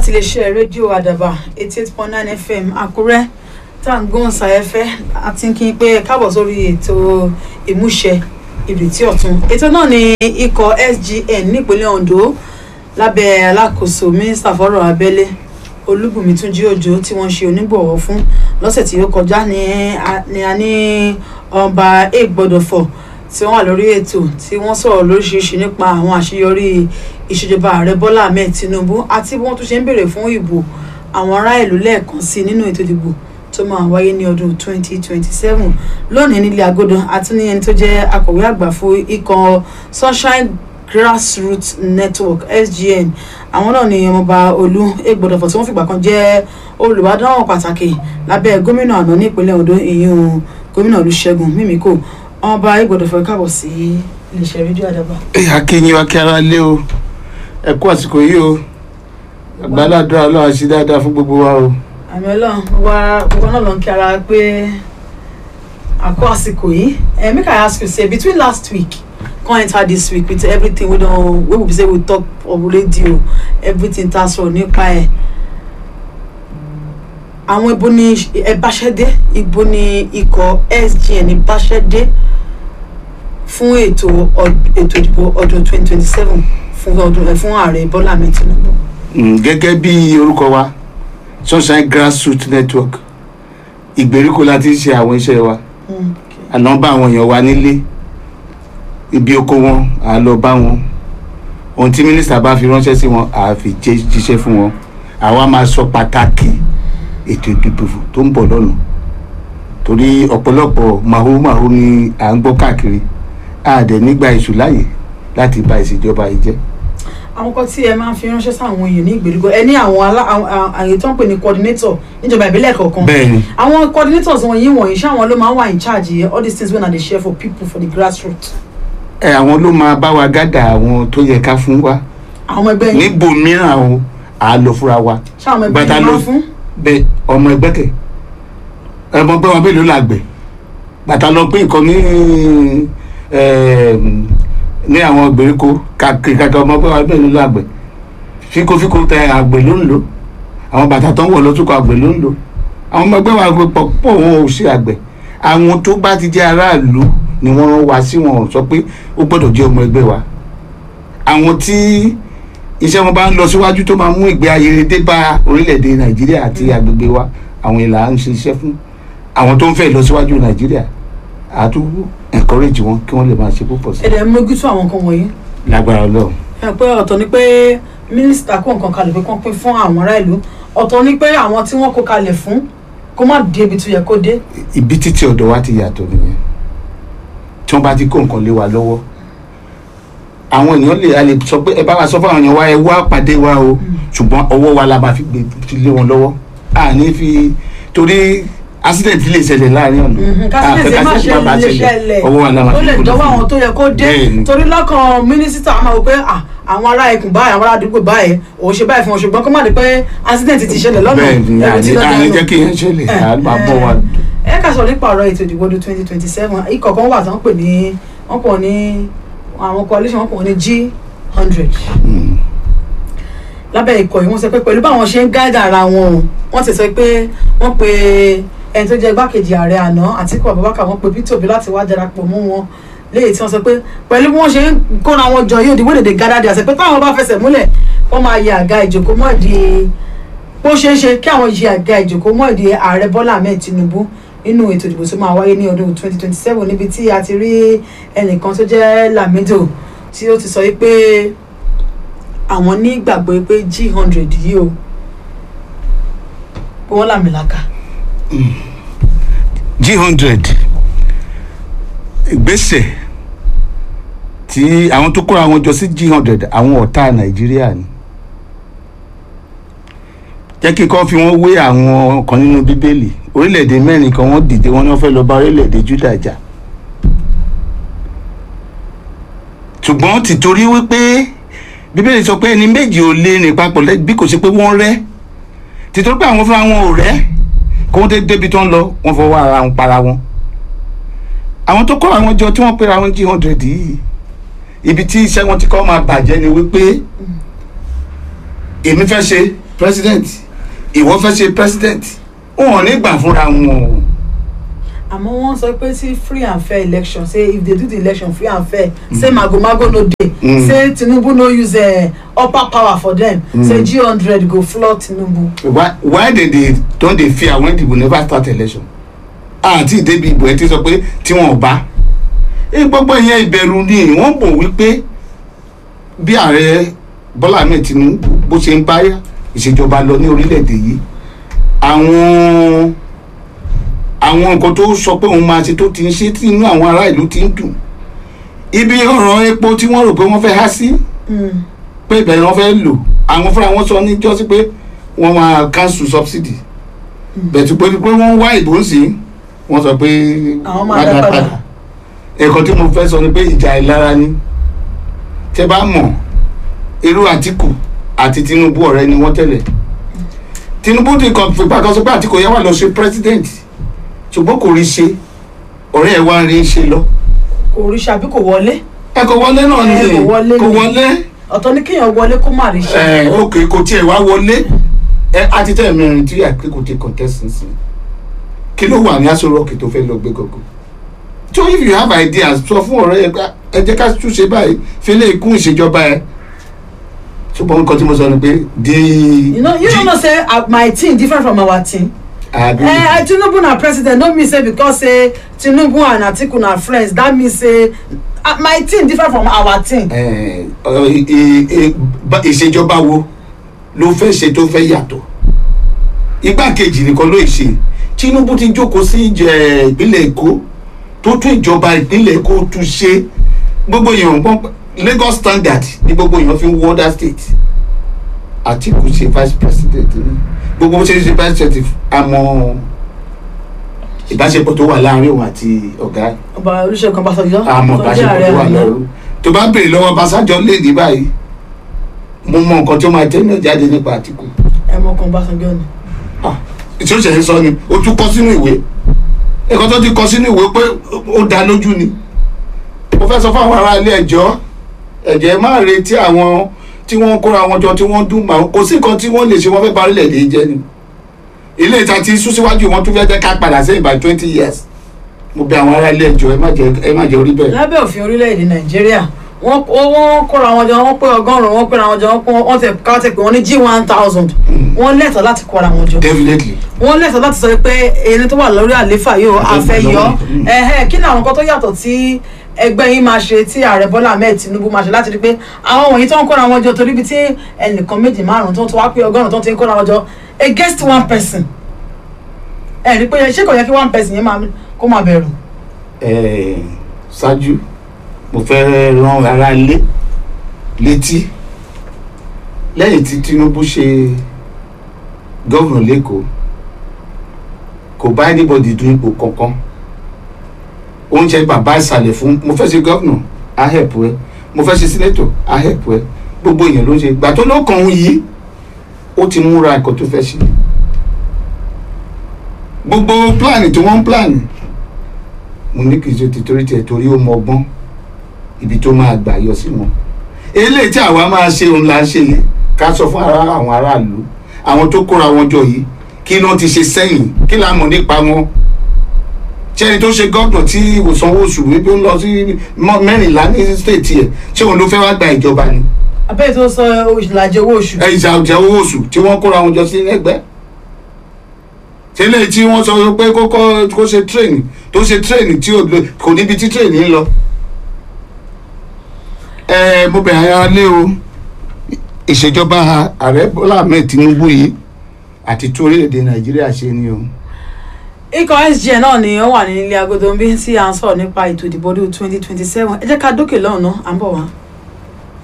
láti iléeṣẹ́ rédíò àdàbà eighty eight point nine fm àkúrẹ́ tá à ń gbóhùn sáyẹ́fẹ́ àti kí n pé káàbọ̀ sórí ètò ìmúṣẹ ìrètí ọ̀tun ètò náà ni ikọ̀ sgn nípínlẹ̀ ondo lábẹ́ alákòóso mínísítà fọ́rọ̀ abẹ́lé olúbùnmi túnjí òjò tí wọ́n ṣe onígbọ̀wọ́ fún lọ́sẹ̀ tí ó kọjá ní a ní ọba ègbọ́dọ̀fọ̀ tí wọ́n wà lórí ètò tí wọ́n sọ̀rọ̀ lóríṣiríṣi nípa àwọn àṣeyọrí ìṣèjọba ààrẹ bọ́lá ahmed tinubu àti bí wọ́n tún ṣe ń béèrè fún ìbò àwọn ará ìlú lẹ́ẹ̀kan sí nínú ètò ìdìbò tó máa wáyé ní ọdún 2027 lónìí nílé agodo àti ní ẹni tó jẹ́ akọ̀wé àgbà fún ikọ̀ sunshine grassroots network sgn àwọn náà ni ọmọọba olú egbòdọ̀fọ̀ tí wọ́n fìgbà kan jẹ́ olùbádáwọn pàtàkì lábẹ́ gómìnà àná ní ìpínlẹ̀ ondo ìyún gómìnà olùṣègùn mímíkò ọmọọba egbòdọ̀fọ̀ káàbọ̀ sí iléeṣẹ́ rédíò àdàbà. ẹ akínyìn wa kí ara lé o ẹ kú àsìkò yìí o àgbàládùn ọlọ́run àti dáadáa fún gbogbo wa o. àmì ọlọ́run wa gbogbo náà ló ń kí ara pé àkó àsìkò yìí ẹ make i ask you say between last week come enter this week with everything we don wey we be say we talk on radio everything ta sọ̀rọ̀ nípa ẹ̀ àwọn ibo ni ẹ báṣẹ́dé ibo ni ikọ̀ sgn báṣẹ́dé fún ètò ètò ìdìbò ọdún twenty twenty seven fún ọdún ẹ fún ààrẹ bọ́lá ahmed tinubu. gẹ́gẹ́ bí orúkọ wa sunshine grassroots network ìgbèríko la ti ń ṣe àwọn iṣẹ́ wa àná bá àwọn èèyàn wa nílé ibi oko wọn à lọ bá wọn ohun tí mínísítà bá fi ránṣẹ́ sí wọn à fi jíṣẹ́ fún wọn àwa máa sọ pàtàkì ètò ìdìbò tó ń bọ̀ lọ́nà torí ọ̀pọ̀lọpọ̀ màhómáhó ni à ń gbọ́ káàkiri àdẹ̀ nígbà èṣù láàyè láti bà ìṣèjọba yìí jẹ́. àwọn kan tí ẹ máa ń fi ránṣẹ́ sáwọn èèyàn ní ìgbèríko ẹ ní àwọn àyè tó ń pè ní coordinator níjọba ìbílẹ̀ kọ̀ọ̀kan bẹ́ẹ̀ni àwọn coordinators wọ̀nyí wọ̀nyí ṣé àwọn ló máa ń wà in charge all these things wey na dey share for people for the grassroots. ẹ àwọn ló máa bá wa gádà àwọn tó yẹ ká fún wa àwọn ẹgbẹ́ yín níbo mìíràn o à á lọ fúnra wa ṣé àwọn ẹgbẹ́ bàtà yín ló máa ń fún. bẹ ọmọ ẹgbẹ́ kẹ ọmọ ẹgbẹ́ wọn mélòó làgbẹ̀ bàtà lọ pé nǹkan ní ẹm, ní àwọn ìgbèríko kàkiri kàkiri ọmọ ẹgbẹ́ wọn mélòó làgbẹ̀ fíkófíkó tẹ àgbẹ̀ ló ń lò àwọn bàtà tó ń wọ̀ lọ́túnkọ̀ àgbẹ̀ ló ń lò àwọn ọmọ ẹgbẹ́ wọn pọ̀ pọ̀ wọn ò ṣe àgbẹ̀ àwọn tó bá ti jẹ́ aráàlú ni wọ́n rán wa sí wọn ò sọ pé ó gbọ́dọ̀ jẹ́ ọmọ ẹgbẹ́ wa àwọn tí iṣẹ́ wọn bá ń lọ síwájú tó máa mú ìgbé ayé dé bá orílẹ̀-èdè nàìjíríà àti agbègbè wa àwọn ìlà ń ṣiṣẹ́ fún àwọn tó ń fẹ́ lọ síwájú nàìjíríà àtúwò encourage wọn kí wọ́n lè máa ṣe púpọ̀ sí ẹ dẹ̀ ń mójútó àwọn nǹkan wọ̀nyí. i lágbára ọlọ́run. ẹ pé ọ̀tọ̀ ni pé mínísítà kó nǹkan kalẹ̀ pé kán pín fún àwọn ará ìlú ọ̀tọ̀ ni pé àwọn tí wọ́n kó kalẹ̀ fún kó má dé ibi tó yẹ kó dé. ibi títí ọ̀dọ̀ wa ti yàtọ̀ nìyẹn tí wọ́n bá ti kó nǹkan lé wa lọ́wọ́ àwọn èèyàn lè a lè sọ pé ẹ bá wa sọ fún àwọn èèyàn wa ẹ wá pàdé wa o ṣùgbọ́n ọwọ́ wa la máa fi gbé fi lé wọn lọ́wọ́ a ní fi torí accident lè ṣẹlẹ̀ láàrin ọ̀nà kásìlẹ̀sì má ṣe bá lè ṣẹlẹ̀ ọwọ́ wa la máa ó fi lè gbé dọ́wọ́ fún àwọn tó yẹ kó dé Bẹ́ẹ̀ni. torí lọ́kàn mínísítà máa wò pé ah, àwọn ará ikùn báyìí àwọn ará àdúgbò báyìí òun ṣe báyìí fún wọn ṣùgbọ́n kó má di pé accident ti ṣẹlẹ̀ lọ́nà bẹ́ẹ̀ ni ẹ̀rù ti àní lọ́dọ̀ àní ẹ̀rù. jẹ́ kí yẹn ṣẹlẹ̀ Eh, à máa bọ̀ wa. ẹ ká sọ nípa ọ̀rọ̀ ètò ìdìbò ọdún twenty twenty seven ikọ̀ kan wà tó ń pè ní wọ́n pọ̀ ní àwọn coalition wọ́n pọ̀ ní g hundred Mm. lábẹ́ ikọ̀ yìí wọ́n sọ pé pẹ̀lú báwọn ṣe ń gáàdà ara wọn o wọ́n ti sọ pé wọ́n pe ẹni tó jẹ́ igbákejì ààrẹ àná Àtíkù Abubakar wọ́n pe Peter Obi láti wá darapọ̀ mọ́ wọn léyìí tí wọ́n sọ pé pẹ̀lú bí wọ́n ṣe ń kóra wọn jọ yóò di wọ́n dèdè gádàdì àṣẹ pé táwọn bá fẹsẹ̀ múlẹ̀ wọ́n máa yẹ àga ìjòkó mọ́ ìdí bó ṣeé ṣe kí àwọn yẹ àga ìjòkó mọ́ ìdí ààrẹ Bọ́lá Ahmed Tinubu nínú ètò ìdìbò tó máa wáyé ní ọdún 2027 níbi tí a ti rí ẹnìkan tó jẹ́ Lamido tí ó ti sọ yìí pé àwọn ní ìgbàgbọ́ pé g hundred yìí o pé wọ́n làmìlaka. g hundred ìgbésẹ̀ tí àwọn tó kóra wọn jọ sí g hundred àwọn ọ̀tá nàìjíríà ni jẹ́ kí n kọ́ fi wọ́n wé àwọn kan nínú bíbélì orílẹ̀-èdè mẹ́rin kan wọ́n dìde wọ́n ní wọ́n fẹ́ lọ bá orílẹ̀-èdè júdà jà ṣùgbọ́n tìtorí wípé bíbélì sọ pé ẹni méjì ò lè rìn papọ̀ lẹ́- bí kò ṣe pé wọ́n rẹ́ tìtorí pé àwọn fúnra wọn ò rẹ́ kó wọ́n dé débi tó ń lọ wọ́n fọwọ́ ara wọn para wọn àwọn tó kọ́ àwọn jọ tí wọ́n pera wọn g hundred yìí ibi tí iṣẹ́ wọn ti kọ́ máa bàjẹ́ ni wípé èmi fẹ́ ṣe president ìwọ fẹ́ ṣe president wọn ò ní gbà fúnra wọn o. àmọ́ wọ́n sọ pé sí free and fair election say if they do the election free and fair say magomago no dey Mm. say tinubu no use uh, upper power for them Mm. say g hundred go floor tinubu. why why they dey don dey fear when people never start election àti ìdébi ìbò ẹ ti sọ pé tí wọn ò bá ẹ gbogbo ìyẹn ìbẹ̀rù ni wọ́n bò wípé bí ààrẹ bọ́lá ahmed tinubu bó ṣe ń bá ìṣèjọba lọ ní orílẹ̀-èdè yìí àwọn àwọn nǹkan tó sọ pé òun máa ṣe tó ti ń ṣe tí inú àwọn ará ìlú ti ń dùn ibi ọ̀rọ̀ epo tí wọ́n rò pé wọ́n fẹ́ há sí Mm. pé ìbẹ̀rẹ̀ wọn fẹ́ lò àwọn fúnra wọn sọ níjọ́sí pé wọ́n máa cancel subsidy bẹ̀tù pé pé wọ́n wá ìbò ń sìn wọ́n sọ pé Àwọn máa dá padà. ẹ̀kọ́ tí mo fẹ́ sọ ni pé ìjà ìlara ni tẹ bá mọ̀ irú àtìkù àti tinubu ọ̀rẹ́ ni wọ́n tẹ̀lé tinubu ti kàn fipá kan sọ pé àtìkù yẹn wà lọ ṣe president ṣùgbọ́n kò rí ṣe ọ̀rẹ́ ẹ̀ wá rí ṣe lọ kò rí ṣàbí kò wọlé ẹ kò wọlé náà ni Ẹ, kò wọlé kò ni. wọlé ọ̀tọ̀ ní kéèyàn wọlé kó má rí ṣe. ẹ ok kò tiẹ̀ wá wọlé ẹ àti tẹ́ mẹ́rin tí àpé kò ti contest nsìn kí ló wà ní aṣọ rọ́ọ̀kì tó fẹ́ lọ gbé gògó so if you have ideas sọ fún ọ̀rẹ́ ẹ pé ẹ jẹ́ ká túnṣe báyìí fi lè kún ìṣèjọba ẹ ṣùgbọ́n nǹkan tí mo sọ ni pé di you know you di- don't know say uh, my team different from our team. àbí Eh, tinubu na president no mean say because say tinubu and atiku na friends that mean say uh, my team different from our team. ẹ, ọ, ì- ì- ì- bá- ìṣèjọba wo ló fẹ́ ṣe tó fẹ́ yàtọ̀ igbákejì nìkan ló ṣe tinubu ti jókòó sí ìjẹ ìpínlẹ̀ èkó tó tún ìjọba ìpínlẹ̀ èkó tún ṣe gbogbo èèyàn gbọ́n lagos standard ni gbogbo èèyàn fi ń wọ other state àtìkù ṣe vice president ni gbogbo bó ṣe ṣe vice president àmọ́ ìbáṣepọ̀ tó wà láàrin òun àti ọ̀gá ẹ̀ ọba olùṣègùn ọbásanjọ́ àmọ́ tó jẹ́ ìbáṣepọ̀ ààrẹ tó wà àná. lọ́rùn tó bá béèrè lọ́wọ́ Ọbásanjọ́ lè ní báyìí mo mọ nǹkan tó máa tẹ́lẹ̀ jáde nípa Àtìkù ẹ mọ kan ọbásanjọ́ ni. tí ó ṣe ń sọ ni ó tún kọ sínú ìwé ẹ̀kọ́ tó ti kọ sínú ìwé pé ó dá lójú ni mo fẹ́ sọ fún àwọn ará ilé ẹjọ́ ẹ̀jẹ̀ má retí àwọn tí wọ́n kóra wọn jọ tí wọ́n dùn mọ́ kò sí nǹkan tí wọ́n lè ṣe wọ́n fẹ́ bá orílẹ̀-èdè yìí jẹ́ ni ilé ìta ti sún síwájú wọn tún fẹ́ jẹ́ ká padà sẹ́yìn by twenty years mo bẹ̀ àwọn ará ilé ẹjọ́ ẹ má jẹ́ ẹ má jẹ́ orí bẹ́ẹ̀. lábẹ́ òfin orílẹ̀-èdè nàìjíríà wọ́n wọ́n kóra wọn jọ wọ́n pé ọgọ́rùn-ún wọ́n péra wọn jọ wọ́n pé- wọ́n tẹ̀ ká tẹ̀ pé wọ́n ní g one thousand wọ́n lẹ́tọ̀ọ́ láti kóra wọn jọ definitely wọ́n lẹ́tọ̀ọ́ láti sọ pé ẹni tó wà lórí àléfà yóò afẹ́ yọ Mm. ẹ̀hẹ́ kí ni àwọn nǹkan tó yàtọ̀ tí ẹgbẹ́ yín máa ṣe tí ààrẹ bọ́lá ahmed tinubu máa ṣe láti rí pé àwọn wọ̀nyí tó ń kóra wọn jọ torí ibi tí ẹnìkan méjì márùn tó ń tó wá pé ọgọ́rùn tó ti ń kóra wọn jọ against one person ẹ rí pé ṣé kò yẹ kí one person yẹn máa kó máa bẹ̀rù. Eh, ṣáájú mo fẹ́ rán ara lé létí lẹ́yìn tí Tinubu ṣe gómìnà lẹ́kọ̀ọ́ kò bá anybody dún ipò kankan oúnjẹ bàbá ìsàlẹ̀ fún mo fẹ́ ṣe gómìnà á help ẹ mo fẹ́ ṣe sínétọ̀ á help ẹ gbogbo èèyàn ló ń ṣe gbà tó ló kàn ń yí ó ti múra ẹ̀kọ́ tó fẹ́ ṣe gbogbo plan tí wọ́n ń plan mo ní kì í ṣe tìtorí tiẹ̀ torí ó mọ ọgbọ́n ibi tó máa gbà yọ sí wọn eléyìí tí àwa máa ṣe òun là ń ṣe yìí ká sọ fún ara àwọn aráàlú àwọn tó kóra wọn jọ yìí kí náà ti ṣe sẹ́yìn kí là ń mọ̀ nípa wọn ṣé ẹni tó ṣe gọ́ọ̀nà tí ìwòsàn owó oṣù wípé ó ń lọ sí mọ́- mẹ́rìnlá ní stéètì ẹ̀ ṣé òun ló fẹ́ wá gba ìjọba ni abẹ́rẹ́ tó sọ ìlàjì owó oṣù. ẹ ìjà ìjà owó oṣù tí wọ́n kóra wọn jọ sí ẹgbẹ́ ṣé lè tí wọ́n sọ pé kó kọ́ kó ṣe tírèènì tó ṣe tírèènì tí ò lè- kò níbi tí tírèènì ń lọ. ẹ mo bẹ̀ ara lé o ìṣèjọba ààrẹ Bọ́lá Ahmed Tinubu yìí àti tó orílẹ̀-èdè Nàìjíríà ṣe ni o. ikọ̀ sgn náà ni ó wà ní ilé agodo ń bí tí à ń sọ̀rọ̀ nípa ètò ìdìbò ọdún twenty twenty seven ẹ jẹ́ ká dókè lọ́hùn-ún náà à ń bọ̀ wá.